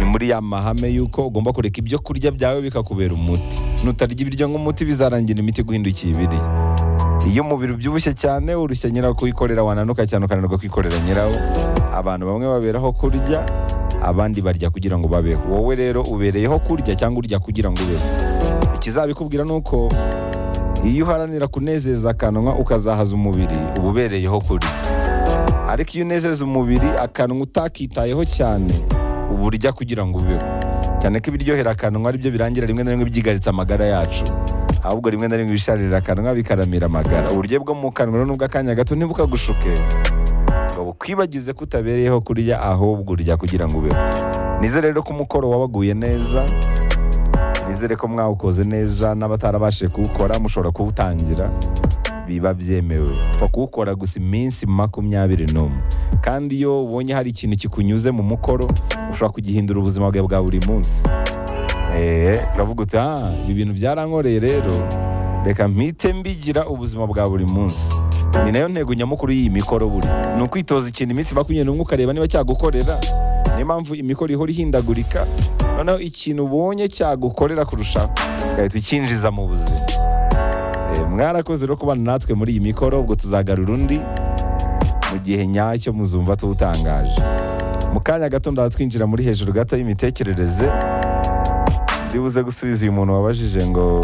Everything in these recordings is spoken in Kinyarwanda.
muri ya mahame y'uko ugomba kureka ibyo kurya byawe bikakubera umuti nutarya ibiryo nk'umuti bizarangira imiti guhindukiye ibiriyo iyo umubiri ubyibushye cyane urushya nyirakuwikorera wananuka cyane ukananirwa kwikorera nyirawo abantu bamwe baberaho kurya abandi barya kugira ngo babeho wowe rero ubereyeho kurya cyangwa urya kugira ngo ubeho ikizabikubwira ni uko iyo uharanira kunezeza akanwa ukazahaza umubiri uba ubereyeho kurya ariko iyo unezeza umubiri akanwa utakitayeho cyane uba urya kugira ngo ubeho cyane ko ibiryohera akanwa ari byo birangira rimwe na rimwe byigaritse amagara yacu ahubwo rimwe na rimwe ibisharira akanwa bikaramira amagara uburyo bwo mu kanwa rero nubwo akanya gato ntibukagushuke ngo bukwibagize ko utabereyeho kurya ahubwo urya kugira ngo ubeho nizere rero ko umukoro wabaguye neza nizere ko mwawukoze neza n'abatarabashije kuwukora mushobora kuwutangira biba byemewe upfa kuwukora gusa iminsi makumyabiri n'umwe kandi iyo ubonye hari ikintu kikunyuze mu mukoro ushobora kugihindura ubuzima bwawe bwa buri munsi eee uravuga uti ah ibi bintu byarankoreye rero reka mpite mbigira ubuzima bwa buri munsi ni nayo ntego nyamukuru y'iyi mikoro buri ni ukwitoza ikintu iminsi makumyabiri n'umwe ukareba niba cyagukorera niyo mpamvu imikoro ihora ihindagurika noneho ikintu ubonye cyagukorera kurushaho ugahita ukinjiza mu buzima Eh, mwarakoze rero kubana natwe muri iyi mikoro ubwo tuzagarura undi mu gihe nyacyo muzumva tuwutangaje mu kanya gato ndatwinjira muri hejuru gato y'imitekerereze ndibuze gusubiza uyu muntu wabajije ngo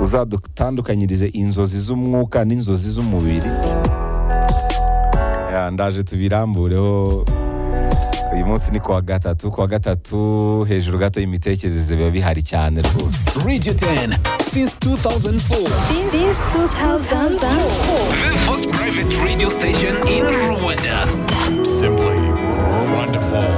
uzadutandukanyirize inzozi z'umwuka n'inzozi z'umubiri Ya, ndaje tubirambureho uyu munsi ni kuwa gatatu kuwa gatatu hejuru gato y'imitekerereze biba bihari cyane rwose Radio 10 since 2004. Since 2004. The first private radio station in Rwanda. Simply wonderful.